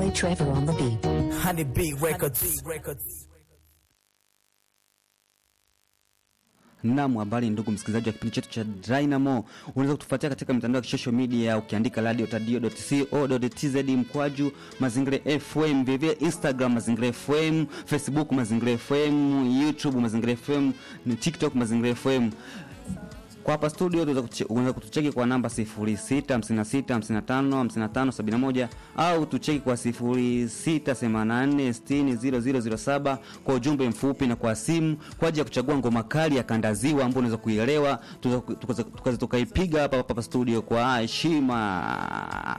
DJ Trevor on the beat. Honey Bee Records. Naam, habari ndugu msikilizaji wa kipindi chetu cha Dynamo. Unaweza kutufuatia katika mitandao ya social media ukiandika radio.co.tz mkwaju Mazingira FM, vivyo Instagram Mazingira FM, Facebook Mazingira FM, YouTube Mazingira FM, ni TikTok Mazingira FM. Kwa hapa studio unaweza kuche- unaweza kutucheki kwa namba 0656555571 au tucheki kwa 0684600007 kwa ujumbe mfupi na kwa simu kwa ajili ya kuchagua ngoma kali ya kandaziwa ambayo unaweza kuielewa tukaza tukaipiga hapa hapa studio kwa heshima.